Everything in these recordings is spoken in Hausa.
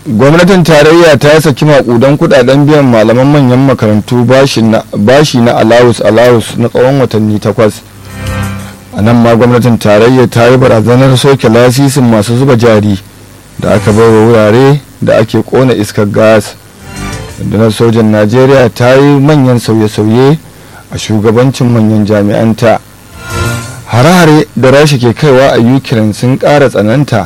gwamnatin tarayya ta saki makudan kudaden biyan malaman manyan makarantu bashi na alawus alawus na tsawon watanni takwas a nan ma gwamnatin tarayya ta yi barazanar soke lasisin masu zuba jari da aka bai wa wurare da ake kona iskar gas rundunar sojan najeriya ta yi manyan sauye-sauye a shugabancin manyan jami'anta hare-hare da rasha ke kaiwa a ukraine sun ƙara tsananta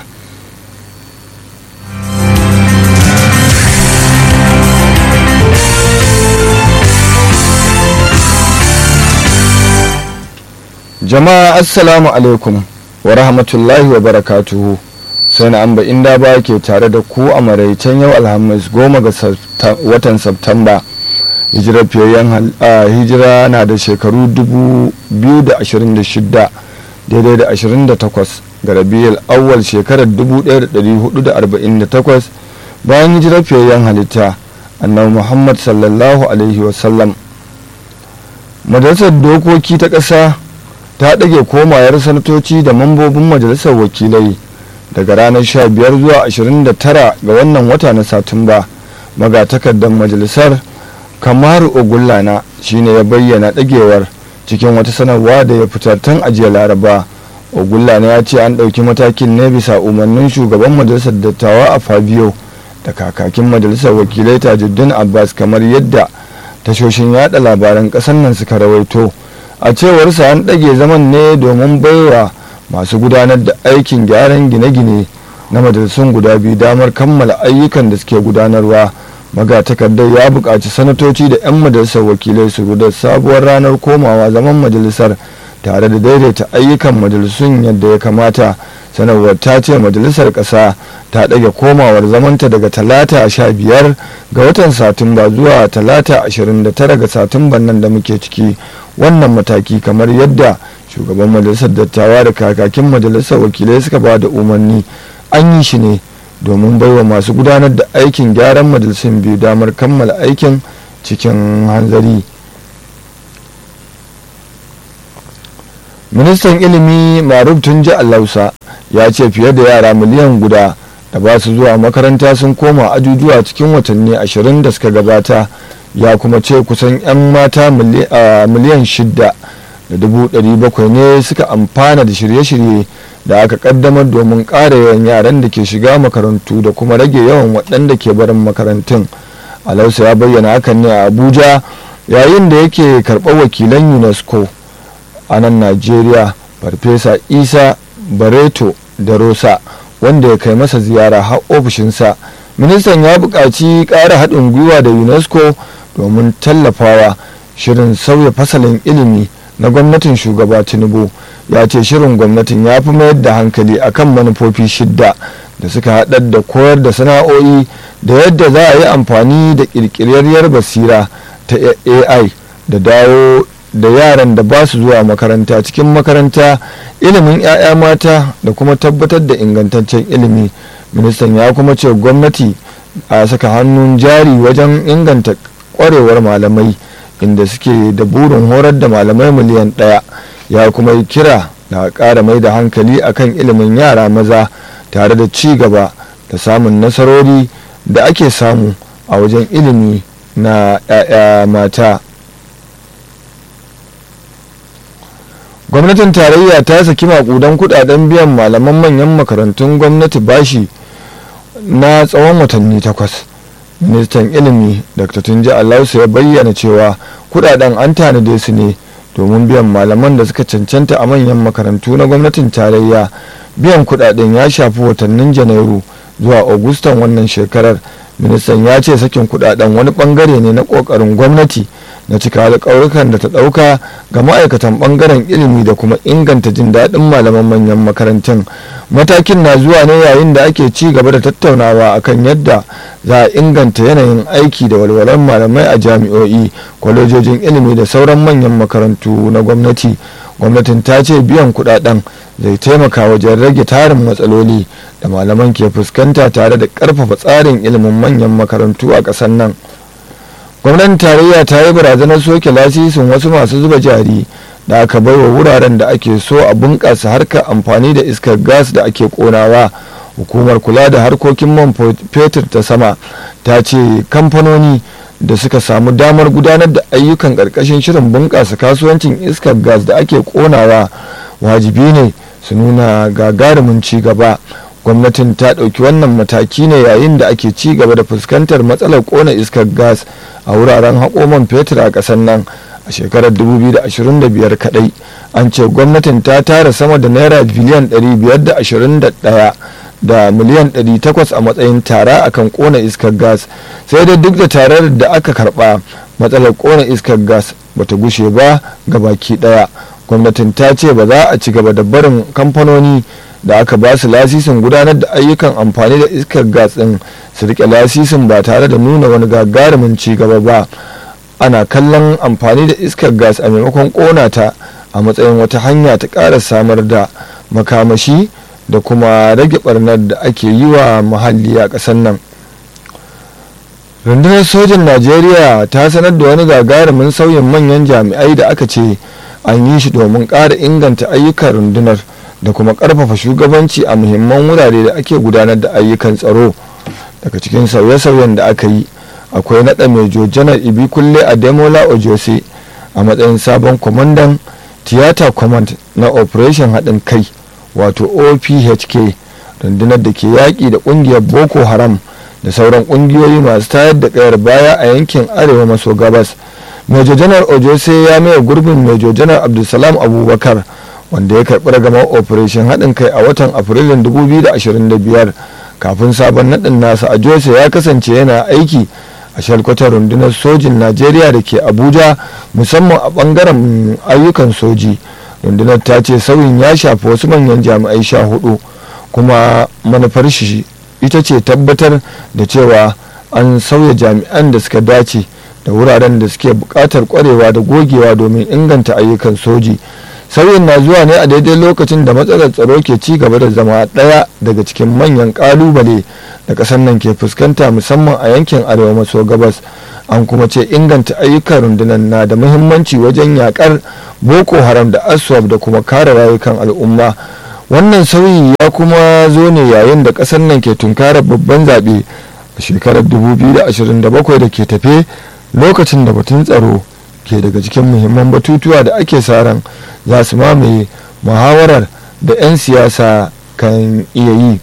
jama'a assalamu alaikum wa rahmatullahi wa barakatuhu sai na amba inda ba ke tare da ku a maraicen yau alhamis goma ga watan Septamba. hijirar fiyayyen hijira na da shekaru 2026 daidai da 28 ga rabiyar awwal shekarar 1448 bayan hijirar fiyayyen halitta annabi muhammad sallallahu alaihi wasallam majalisar dokoki ta ƙasa ta ɗage komayar sanatoci da mambobin majalisar wakilai daga ranar 15 zuwa 29 ga wannan wata na satumba magatakardar majalisar kamaru ogullana shine ya bayyana ɗagewar cikin wata sanarwa da ya fitar tun ajiya laraba ogullana ya ce an ɗauki matakin ne bisa umarnin shugaban majalisar dattawa a fabio da kakakin majalisar wakilai tajuddin abbas kamar yadda tashoshin yada labaran ƙasar nan suka rawaito a cewarsa an ɗage zaman ne domin baiwa masu gudanar da aikin gyaran gine-gine na majalisun guda biyu damar kammala ayyukan da suke gudanarwa magatakardar ya buƙaci sanatoci da 'yan majalisar wakilai su da sabuwar ranar komawa zaman majalisar tare da daidaita ayyukan majalisun yadda ya kamata sanarwar ta ce majalisar ƙasa ta ɗage komawar zamanta daga talata sha biyar ga watan satumba zuwa talata ashirin da tara ga satumban nan da muke ciki wannan mataki kamar yadda shugaban majalisar dattawa da kakakin majalisar wakilai suka ba da umarni an yi shi ne domin baiwa masu gudanar da aikin gyaran majalisun biyu damar kammala aikin cikin hanzari ministan ilimi maruf tunji allausa ya ce fiye da yara miliyan guda da ba su zuwa makaranta sun koma ajujuwa cikin watanni ashirin da suka gabata ya kuma ce kusan 'yan mata miliyan shida da dubu ɗari bakwai ne suka amfana da shirye-shirye da aka kaddamar domin ƙara yawan yaran da ke shiga makarantu da kuma rage yawan waɗanda ke barin makarantun alausa ya bayyana hakan ne a abuja yayin da yake karɓar wakilan unesco a nan najeriya farfesa isa bareto da rosa wanda ya kai masa ziyara har ofishinsa ministan ya buƙaci ƙara haɗin gwiwa da unesco domin tallafawa shirin sauya fasalin ilimi na gwamnatin shugaba tinubu ya ce shirin gwamnatin ya fi mayar da hankali akan manufofi shidda da suka haɗar da koyar da sana'o'i da yadda za a yi amfani da ƙirƙirarriyar basira ta ai da dawo da yaran da ba su zuwa makaranta cikin makaranta ilimin 'ya'ya mata da kuma tabbatar da ingantaccen ilimi ministan ya kuma ce gwamnati a saka hannun jari wajen inganta kwarewar malamai inda suke da burin horar da malamai miliyan ɗaya ya kuma yi kira da ƙara mai da hankali akan ilimin yara maza tare da ci gaba da samun nasarori da ake samu a wajen ilimi na 'ya'ya mata gwamnatin tarayya ta saki makudan kudaden biyan malaman manyan makarantun gwamnati bashi na tsawon watanni takwas ministan ilimi dr tunji alausa ya bayyana cewa kudaden an tanade su ne domin biyan malaman da suka cancanta a manyan makarantu na gwamnatin tarayya biyan kudaden ya shafi watannin janairu zuwa agustan wannan shekarar ministan ya ce sakin kudaden wani bangare ne na kokarin gwamnati na cika alƙawarukan da ta ɗauka ga ma'aikatan ɓangaren ilimi da kuma inganta jin daɗin malaman manyan makarantun matakin na zuwa ne yayin da ake ci gaba da tattaunawa akan yadda za a inganta yanayin aiki da walwalar malamai a jami'o'i kwalejojin ilimi da sauran manyan makarantu na gwamnati gwamnatin ta ce biyan kudaden zai taimaka wajen rage tarin matsaloli da malaman ke fuskanta tare da ƙarfafa tsarin ilimin manyan makarantu a ƙasar nan gwamnatin tarayya ta yi barazanar soke lasisin wasu masu zuba jari da aka bai wa wuraren da ake so a bunƙasa harkar amfani da iskar gas da ake ƙonawa hukumar kula da harkokin man fetur ta sama ta ce kamfanoni da suka samu damar gudanar da ayyukan ƙarƙashin shirin bunƙasa kasuwancin iskar gas da ake ƙonawa wajibi ne su nuna gagarumin ci gaba gwamnatin ta ɗauki wannan mataki ne yayin da ake ci gaba da fuskantar matsalar ƙona iskar gas a wuraren haƙoman fetur a ƙasar nan a shekarar 2025 kadai an ce gwamnatin ta tara sama da naira biliyan 521 da miliyan 800 a matsayin tara akan kona iskar gas sai dai duk da tarar da aka karba matsalar kona iskar gas bata gushe ba ga baki daya gwamnatin ta ce ba za a ci gaba da barin kamfanoni da aka ba su lasisin gudanar da ayyukan amfani da iskar gas din su rike lasisin ba tare da nuna wani gagarumin ci gaba ba ana kallon amfani da iskar gas a maimakon kona ta a matsayin wata hanya ta ƙara samar da makamashi da kuma rage barnar da ake yi wa muhalli a ƙasar nan rundunar sojin najeriya ta sanar da wani gagarumin sauyin manyan jami'ai da aka ce an yi shi domin ƙara inganta ayyukan rundunar da kuma ƙarfafa shugabanci a muhimman wurare da ake gudanar da ayyukan tsaro daga cikin sauye-sauyen da aka yi akwai naɗa mejo janar ibi kulle a demola ojose a matsayin sabon kwamandan tiyata command na operation haɗin kai wato ophk rundunar da ke yaƙi da ƙungiyar boko haram da sauran ƙungiyoyi masu tayar da ƙayar baya a yankin arewa maso gabas mejo janar ojose ya maye gurbin mejo janar abdulsalam abubakar wanda ya karɓi ragamar operation haɗin kai a watan afrilun 2025 kafin sabon naɗin nasa a jose ya kasance yana aiki a shalkwatar rundunar sojin najeriya da ke abuja musamman a bangaren ayyukan soji rundunar ta ce sauyin ya shafi wasu manyan jami'ai sha hudu kuma manufar shi ita ce tabbatar da cewa an sauya jami'an da suka dace da wuraren da suke buƙatar kwarewa da gogewa domin inganta ayyukan soji sauyin na zuwa ne a daidai lokacin da matsalar tsaro ke ci gaba da zama ɗaya daga cikin manyan ƙalubale da ƙasar nan ke fuskanta musamman a yankin arewa maso gabas an kuma ce inganta ayyukan rundunar na da muhimmanci wajen yakar boko haram da aswab da kuma kare rayukan al'umma wannan sauyi ya kuma zo ne yayin da ƙasar nan ke tunkarar babban zaɓe a shekarar 2027 da ke tafe lokacin da batun tsaro ke daga cikin muhimman batutuwa da ake sa ran za su mamaye muhawarar da 'yan siyasa kan iya yi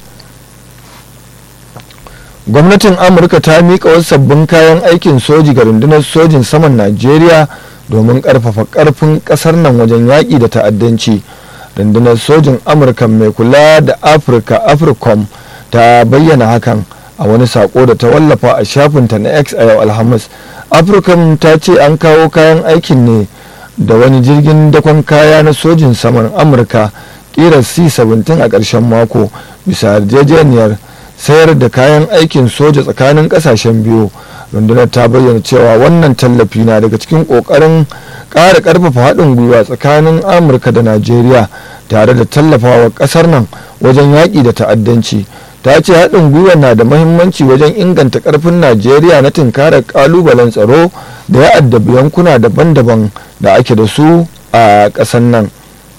gwamnatin amurka ta miƙa wasu sabbin kayan aikin soji ga rundunar sojin saman najeriya domin ƙarfafa ƙarfin ƙasar nan wajen yaƙi da ta'addanci rundunar sojin amurka mai kula da afirka africom ta bayyana hakan a wani sako da ta wallafa a shafinta na x a yau alhamis africom ta ce an kawo kayan aikin ne da wani jirgin dakon kaya na sojin saman amurka kirar c-17 a ƙarshen mako bisa yarjejeniyar sayar da kayan aikin soja tsakanin ƙasashen biyu rundunar ta bayyana cewa wannan tallafi na daga cikin ƙoƙarin ƙara ƙarfafa haɗin gwiwa tsakanin amurka da najeriya tare da tallafawa ƙasar nan wajen yaƙi da ta'addanci ta ce haɗin gwiwa na da mahimmanci wajen inganta ƙarfin najeriya na tunkarar ƙalubalen tsaro da ya addabi yankuna daban-daban da ake da su a ƙasar nan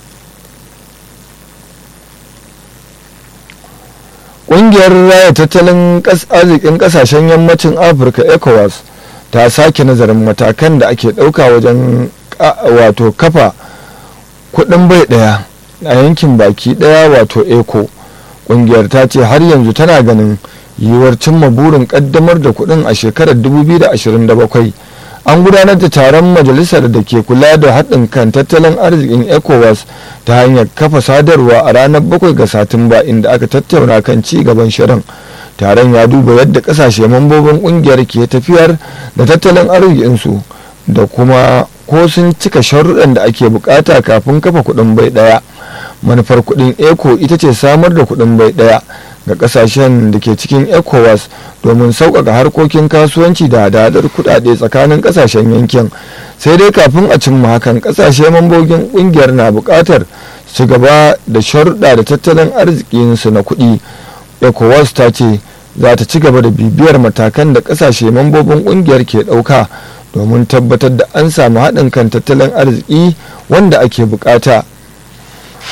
ƙungiyar raya tattalin arzikin ƙasashen yammacin afirka ecowas ta sake nazarin matakan da ake ɗauka wajen wato kafa kuɗin bai ɗaya a yankin baki ɗaya wato eco kungiyar ta ce har yanzu tana ganin yiwuwar cimma burin kaddamar da kuɗin a shekarar 2027 an gudanar da taron majalisar da ke kula da haɗin kan tattalin arzikin ecowas ta hanyar kafa sadarwa a ranar 7 ga satumba inda aka tattauna kan ci gaban shirin taron ya duba yadda ƙasashe mambobin ƙungiyar ke tafiyar da tattalin arzikinsu da kuma ko sun cika sharuɗan da ake bukata kafin kafa kuɗin bai ɗaya manufar kuɗin eco ita ce samar da kuɗin bai ɗaya ga ƙasashen da ke cikin ecowas domin sauƙaƙa harkokin kasuwanci da hadadar kuɗaɗe tsakanin ƙasashen yankin sai dai kafin a cimma hakan ƙasashe mambobin ƙungiyar na buƙatar su gaba da sharuɗa da tattalin arzikinsu na kuɗi ecowas ta ce za ta ci gaba da bibiyar matakan da ƙasashe mambobin ƙungiyar ke ɗauka domin tabbatar da an samu haɗin kan tattalin arziki wanda ake bukata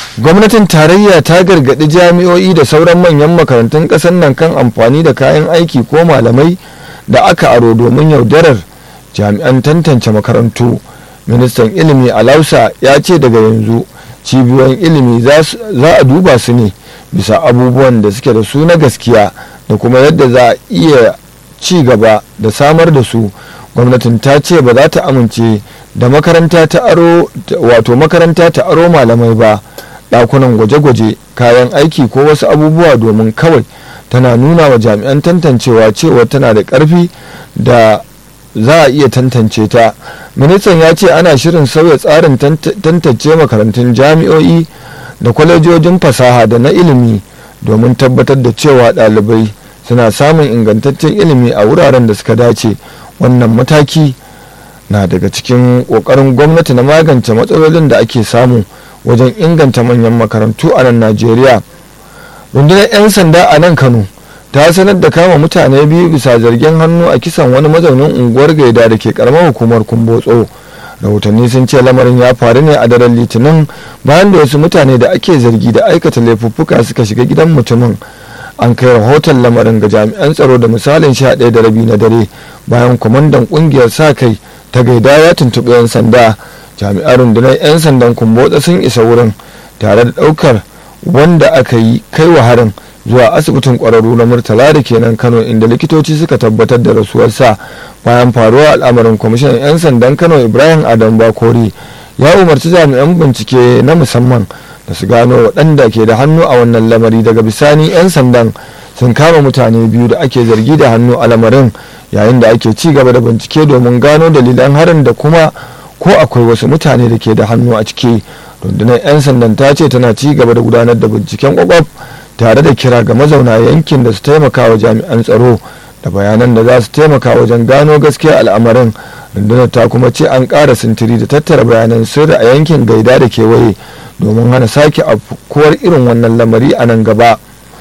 gwamnatin tarayya ta gargaɗi jami'o'i da sauran manyan makarantun ƙasar nan kan amfani da kayan aiki ko malamai da aka aro domin yaudarar jami'an tantance makarantu ministan ilimi a lausa ya ce daga yanzu cibiyoyin ilimi za a duba su ne bisa abubuwan da suke da su na gaskiya da kuma yadda za a iya ci gaba da samar da su gwamnatin ta ce ba za ta amince da makaranta ta aro wato makaranta ta aro malamai ba dakunan gwaje-gwaje kayan aiki ko wasu abubuwa domin kawai tana nuna wa jami'an tantancewa cewa tana da ƙarfi da za a iya tantance ta ministan ya ce ana shirin sauya tsarin tantance makarantun jami'o'i da kwalejojin fasaha da na ilimi domin tabbatar da cewa ɗalibai suna samun ingantaccen ilimi a wuraren da suka dace wannan mataki na daga cikin ƙoƙarin gwamnati na magance matsalolin da ake samu wajen inganta manyan makarantu a nan najeriya rundunar 'yan sanda a nan kano ta sanar da kama mutane biyu bisa zargin hannu a kisan wani mazaunin unguwar gaida da ke karamar hukumar kumbotso rahotanni sun ce lamarin ya faru ne a daren litinin bayan da wasu mutane da ake zargi da aikata laifuffuka suka shiga gidan mutumin an kai rahoton lamarin ga jami'an tsaro da misalin sha ɗaya da rabi na dare bayan kwamandan ƙungiyar sa kai ta gaida ya tuntuɓi 'yan sanda jami'an rundunar 'yan sandan kumbotsa sun isa wurin tare da ɗaukar wanda aka yi kai wa harin zuwa asibitin kwararru na murtala da kenan kano inda likitoci suka tabbatar da rasuwarsa bayan faruwa al'amarin kwamishinan 'yan sandan kano ibrahim adam bakori ya umarci jami'an bincike na musamman da su gano waɗanda ke da hannu a wannan lamari daga bisani 'yan sandan sun kama mutane biyu da ake zargi da hannu a lamarin yayin da ake ci gaba da bincike domin gano dalilan harin da kuma ko akwai wasu mutane da ke da hannu a ciki rundunar 'yan sandan ta ce tana ci gaba da gudanar da binciken kwakwaf tare da kira ga mazauna yankin da su taimaka wa jami'an tsaro da bayanan da za su taimaka wajen gano gaskiya al'amarin rundunar ta kuma ce an ƙara sintiri da tattara bayanan sirri a yankin gaida da kewaye domin hana sake afkuwar irin wannan lamari a nan gaba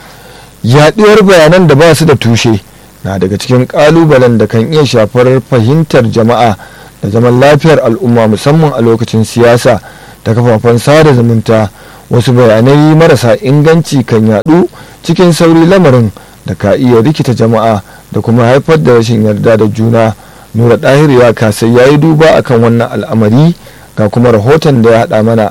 yaɗuwar bayanan da ba su da tushe na daga cikin ƙalubalen da kan iya shafar fahimtar jama'a da zaman lafiyar al'umma musamman a lokacin siyasa da kafafen sada zumunta wasu bayanai marasa inganci kan yadu cikin sauri lamarin da ka iya rikita jama'a da kuma haifar da rashin yarda da juna nura ɗahir ya kasai ya yi duba akan wannan al'amari ga kuma rahoton da ya haɗa mana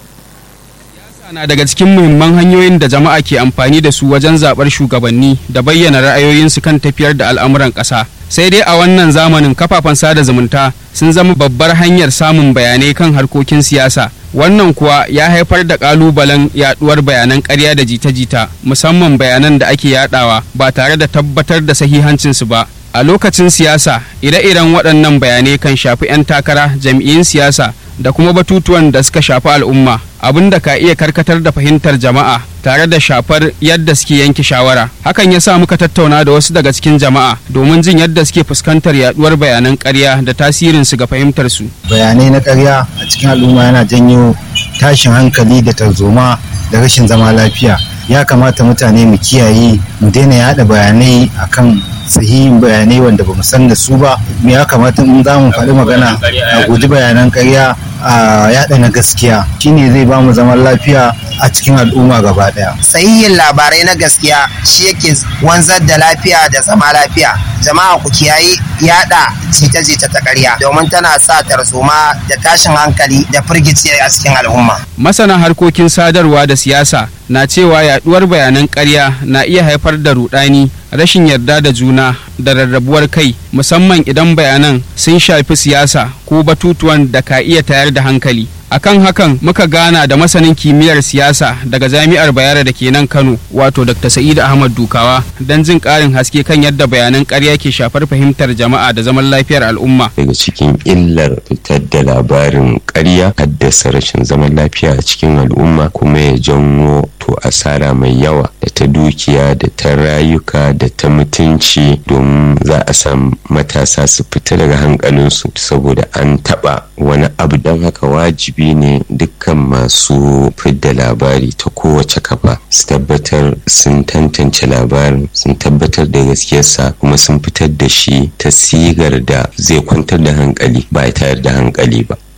na daga cikin muhimman hanyoyin da jama'a ke amfani da su wajen zaɓar shugabanni da bayyana ra'ayoyinsu kan tafiyar da al'amuran ƙasa sai dai a wannan zamanin kafafen sada zumunta sun zama babbar hanyar samun bayanai kan harkokin siyasa wannan kuwa ya haifar da kalubalen yaduwar bayanan ƙarya da jita-jita musamman bayanan da ake yadawa ba tare da tabbatar da sahihancinsu ba a lokacin siyasa ire-iren waɗannan bayanai kan shafi 'yan takara jam'iyyun siyasa da kuma batutuwan da suka shafi al'umma abin da ka iya karkatar da fahimtar jama'a tare da shafar yadda suke yanke shawara hakan ya sa muka tattauna da wasu daga cikin jama'a domin jin yadda suke fuskantar yaduwar bayanan ƙarya da tasirinsu ga fahimtar su bayanai na ƙarya a cikin al'umma yana janyo tashin hankali da tarzoma da rashin zama lafiya ya kamata mutane mu kiyaye mu daina yada bayanai akan sahihin bayanai wanda ba mu san da su ba ya kamata in za mu faɗi magana a guji bayanan ƙarya a yada na gaskiya shine zai ba mu zaman lafiya a cikin al'umma gaba daya. Sahihin labarai na gaskiya shi yake wanzar da lafiya da zama lafiya. Jama'a ku kiyaye yada jita-jita ta ƙarya domin tana sa tarzoma da tashin hankali da firgici a cikin al'umma. Masana harkokin sadarwa da siyasa na cewa yaduwar bayanan ƙarya na iya haifar da rudani rashin yarda da juna da rarrabuwar kai musamman idan bayanan sun shafi siyasa ko batutuwan da ka iya tayar da hankali akan hakan muka gana da masanin kimiyyar siyasa daga jami'ar bayero da ke nan kano wato dr sa'id ahmad dukawa don jin karin haske kan yadda bayanan karya ke shafar fahimtar jama'a da zaman lafiyar al'umma daga cikin illar fitar da labarin karya haddasa rashin zaman lafiya a cikin al'umma kuma ya janwo to asara mai yawa da ta dukiya da ta rayuka da ta mutunci domin za a samu matasa su fita daga hankalinsu saboda an taba wani abu don haka wajibi wajibi ne dukkan masu fidda labari ta kowace kafa su tabbatar sun tantance labarin sun tabbatar da gaskiyarsa kuma sun fitar da shi ta sigar da zai kwantar da hankali ba ya tayar da hankali ba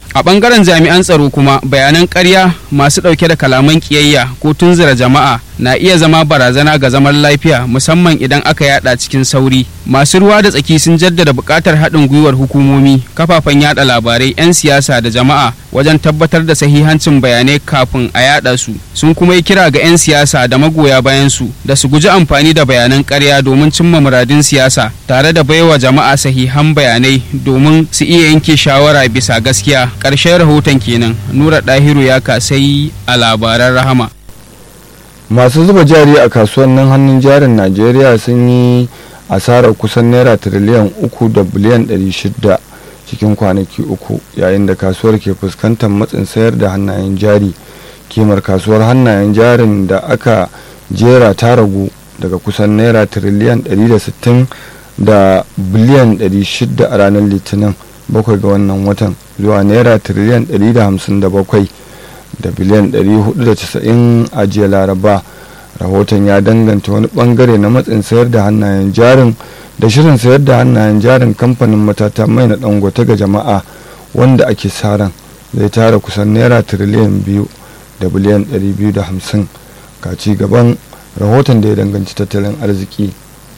a ɓangaren jami'an tsaro kuma bayanan ƙarya masu ɗauke da kalaman ƙiyayya ko tunzura jama'a na iya zama barazana ga zaman lafiya musamman idan aka yada cikin sauri masu ruwa da tsaki sun jaddada buƙatar haɗin gwiwar hukumomi kafafen yada labarai 'yan siyasa da jama'a wajen tabbatar da sahihancin bayanai kafin a yada su sun kuma yi kira ga 'yan siyasa da magoya bayan su da su guji amfani da bayanan ƙarya domin cimma muradin siyasa tare da baiwa jama'a sahihan bayanai domin su iya yanke shawara bisa gaskiya ƙarshen rahoton kenan nura ɗahiru ya kasai a labaran rahama masu zuba jari a kasuwannin hannun jarin najeriya sun yi asarar kusan naira tiriliyan uku da biliyan ɗari shida cikin kwanaki uku yayin da kasuwar ke fuskantar matsin sayar da hannayen jari kimar kasuwar hannayen jarin da aka jera ta ragu daga kusan naira tiriliyan 160 da biliyan 600 a ranar litinin bakwai ga wannan watan zuwa naira tiriliyan 157 da biliyan 490 a jiya laraba rahoton ya danganta wani bangare na matsin sayar da hannayen jarin da shirin sayar da hannayen jarin kamfanin matata mai na dangote ga jama'a wanda ake saran zai tara kusan naira tiriliyan biyu da biliyan 250 ga ci gaban rahoton da ya danganci tattalin arziki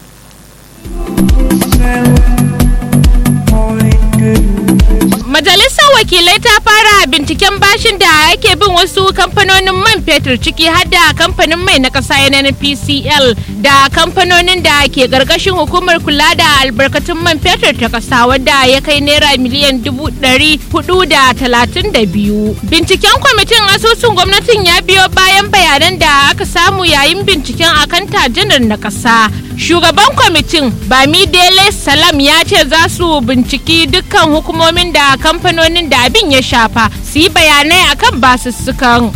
Majalisar wakilai ta fara binciken bashin da ake bin wasu kamfanonin man fetur ciki har da kamfanin mai na ƙasa NNPCL da kamfanonin da ke ƙarƙashin hukumar kula da albarkatun man fetur ta ƙasa wadda ya kai naira miliyan dubu ɗari hudu da talatin da biyu. Binciken kwamitin asusun gwamnatin ya biyo bayan bayanan da aka samu yayin binciken akan tajinar na ƙasa. Shugaban kwamitin Bamidele Salam ya ce za su binciki dukkan hukumomin da kamfanonin da abin ya shafa su yi bayanai akan basussukan.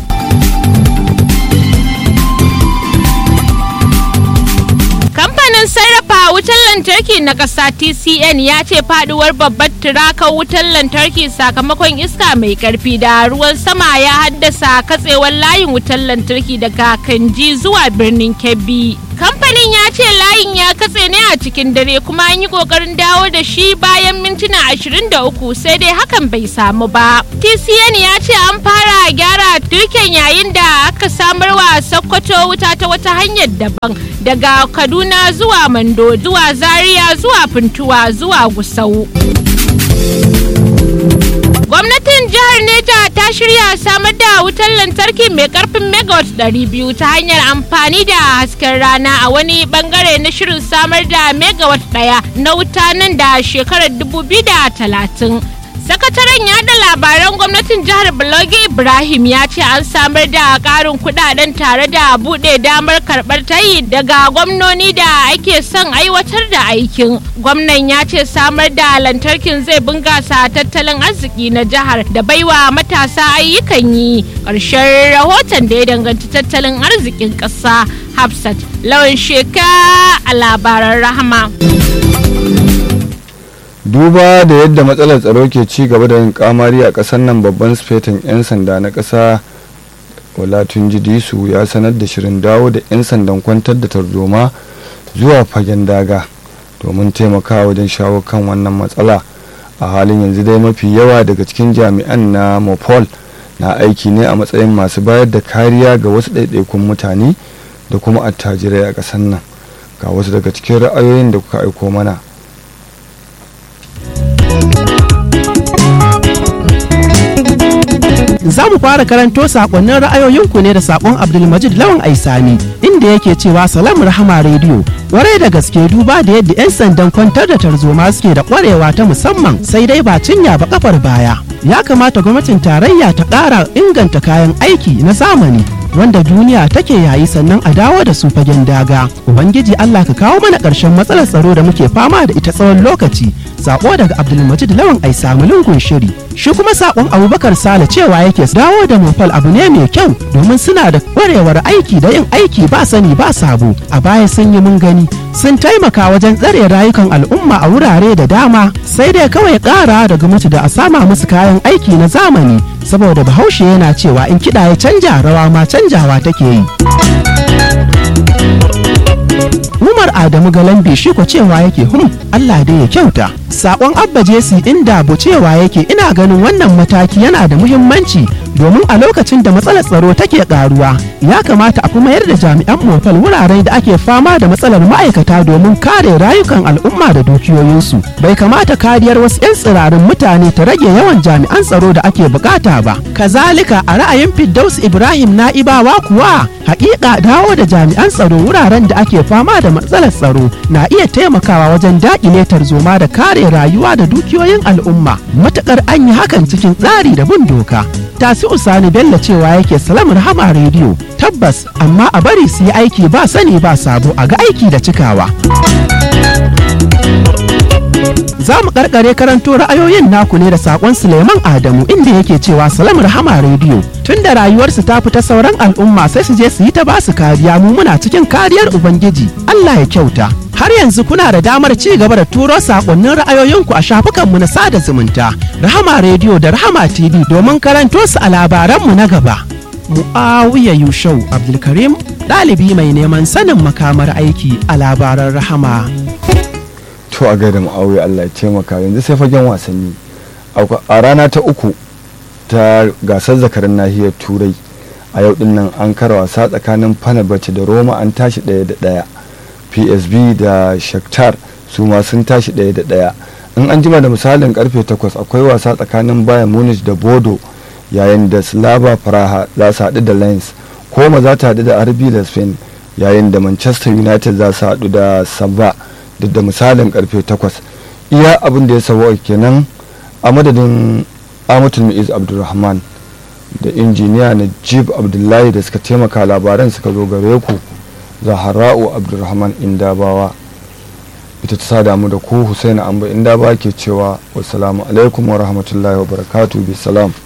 kamfanin sarrafa wutar lantarki na ƙasa tcn ya ce faduwar babbar tirakar wutar lantarki sakamakon iska mai karfi da ruwan sama ya haddasa katsewar layin wutar lantarki daga kanji zuwa birnin kebbi kamfanin ya ce layin ya katse ne a cikin dare kuma an yi kokarin dawo da shi bayan mintuna 23 sai dai hakan bai samu ba tcn ya ce an fara gyara turken yayin da aka samar wa sokoto wuta ta wata hanyar daban daga kaduna zuwa mando zuwa zaria zuwa funtuwa zuwa gusau gwamnatin jihar neja ta shirya samar da wutar lantarki mai karfin megawatt 200 ta hanyar amfani da hasken rana a wani bangare na shirin samar da megawatt daya na wuta nan da shekarar 2030 sakataren yada labaran gwamnatin jihar Balogi Ibrahim ya ce an samar da karin kudaden tare da bude damar karbar tayi daga gwamnoni da ake son aiwatar da aikin. Gwamnan ya ce samar da lantarkin zai bungasa tattalin arziki na jihar da baiwa matasa ayyukan yi. Ƙarshen rahoton da ya danganci tattalin arzikin ƙasa Hafsat lawan sheka a labaran rahama. duba da yadda matsalar tsaro ke ci gaba da yin kamari a ƙasar nan babban sufetin 'yan sanda na ƙasa olatunji disu ya sanar da shirin dawo da 'yan sandan kwantar da tarzoma zuwa fagen daga domin taimakawa wajen shawo kan wannan matsala a halin yanzu dai mafi yawa daga cikin jami'an na mopol na aiki ne a matsayin masu bayar da kariya ga wasu ɗaiɗaikun mutane da kuma attajirai a ƙasar nan ga wasu daga cikin ra'ayoyin da kuka aiko mana za mu fara karanto sakonnin ra'ayoyinku ne da sakon abdulmajid lawan aisani inda yake cewa salam rahama rediyo kwarai da gaske duba da yadda 'yan sandan kwantar da tarzoma suke da kwarewa ta musamman sai dai ba cinya ba kafar baya ya kamata gwamnatin tarayya ta ƙara inganta kayan aiki na zamani wanda duniya take yayi sannan a dawo da su fagen daga ubangiji allah ka kawo mana ƙarshen matsalar tsaro da muke fama da ita tsawon lokaci sako daga abdulmajid lawan ai samu lungun shiri shi kuma sakon abubakar sale cewa yake dawo da mofal abu ne mai kyau domin suna da kwarewar aiki da yin aiki ba sani ba sabo a baya sun yi mun gani sun taimaka wajen tsare rayukan al'umma a wurare da dama sai dai kawai kara da gwamnati da a sama musu kayan aiki na zamani saboda bahaushe yana cewa in kiɗa ya canja rawa ma canjawa take yi Umar Adamu Galambe shi ko cewa yake hum Allah dai ya kyauta sakon abba jesi inda bucewa yake ina ganin wannan mataki yana da muhimmanci domin a lokacin da matsalar tsaro take karuwa ya kamata a fi mayar da jami'an motal wurare da ake fama da matsalar ma'aikata domin kare rayukan al'umma da dukiyoyinsu bai kamata kariyar wasu 'yan tsirarin mutane ta rage yawan jami'an tsaro da ake bukata ba kazalika a ra'ayin Firdaus ibrahim na'ibawa kuwa hakika dawo da jami'an tsaro wuraren da ake fama da matsalar tsaro na iya taimakawa wajen daƙile tarzoma da kare rayuwa da dukiyoyin al'umma matukar an yi hakan cikin tsari da bin doka tasi usani bello cewa yake salam rahama rediyo tabbas amma a bari su yi aiki ba sani ba sabo a ga aiki da cikawa za mu karkare karanto ra'ayoyin naku ne da sakon suleiman adamu inda yake cewa salam rahama rediyo tun da rayuwarsu ta fita sauran al'umma sai su je su yi ta basu kariya mu muna cikin kariyar ubangiji allah ya kyauta har yanzu kuna da damar ci gaba da turo sakonnin ra'ayoyinku a shafukanmu na sada zumunta rahama rediyo da rahama tv domin karanto su a labaranmu na gaba mu'awiya yushau abdulkarim ɗalibi mai neman sanin makamar aiki a labaran rahama to a gaida ma'auya Allah ya taimaka yanzu sai fagen wasanni a rana ta uku ta gasar zakarin nahiyar turai a yau din nan an kara wasa tsakanin fanabace da roma an tashi ɗaya da ɗaya psb da shakhtar su ma sun tashi ɗaya da ɗaya in an jima da misalin karfe 8 akwai wasa tsakanin bayan munich da bodo yayin da slava praha za su haɗu da lens koma za ta haɗu da rb da spain yayin da manchester united za su haɗu da sabba duk da misalin karfe 8 iya abin da ya sabo kenan a madadin amatul mu'iz abdulrahman da injiniya na jib abdullahi da suka taimaka labaran suka zo gare ku zahara'u abdulrahman indabawa ita ta sada mu da ku husaina amba indabawa ke cewa wassalamu alaikum wa rahmatullahi wa barakatuhu bisalam